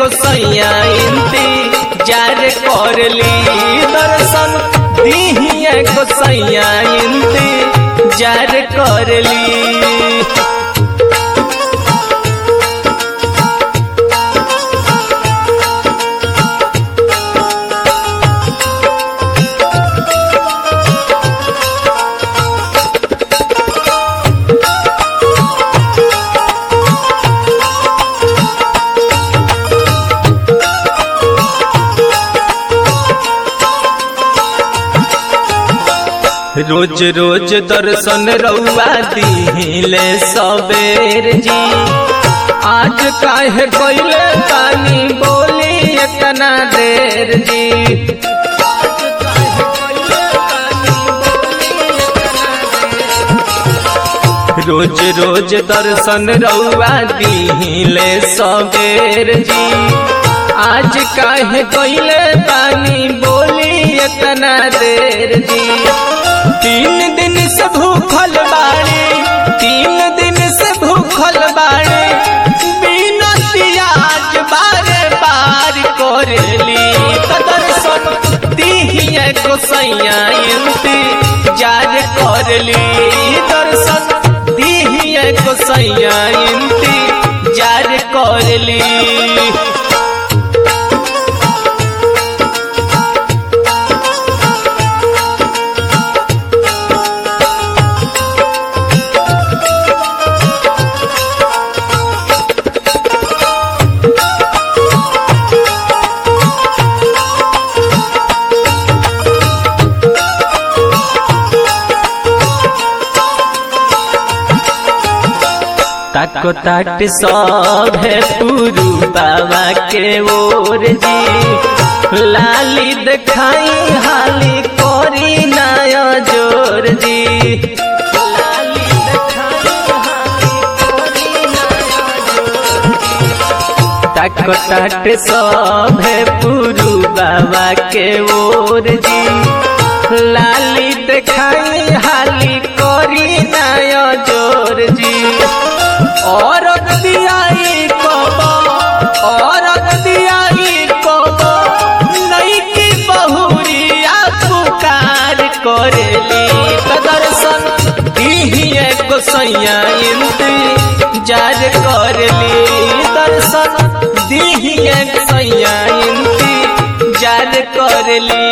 गोसैया इंतजार करली दर्शन दीहिए गोसैया इंतजार करली रोज रोज दर्शन रउआ दिले सबेर जी आज काहे कोइले पानी बोली इतना देर जी आज काहे कोइले पानी बोली इतना देर। रोज रोज दर्शन रउआ दिले सबेर जी आज काहे कोइले पानी बोली इतना देर जी तीन दिन से भूखल बाड़े तीन दिन से भूखल बाड़े बिना पियाज बारे बार करेली दर्शन दिहिए गोसैया इंतजार करली दर्शन दिहिए गोसैया इंतजार करली ताको ताट सब है पुरु बाबा के ओर जी लाली दिखाई हाली कोरी नया जोर जी लाली दिखाई हाली कोरी नया जोर जी। ताको ताट सब है पुरु बाबा के ओर जी लाली दिखाई हाली कोरी नया जोर जी और दियाई कोबो और दियाई कोबो नई की बहुरिया पुकार करेली दर्शन दिहिए गोसैया इंतजार करली दर्शन दिहिए गोसैया इंतजार करली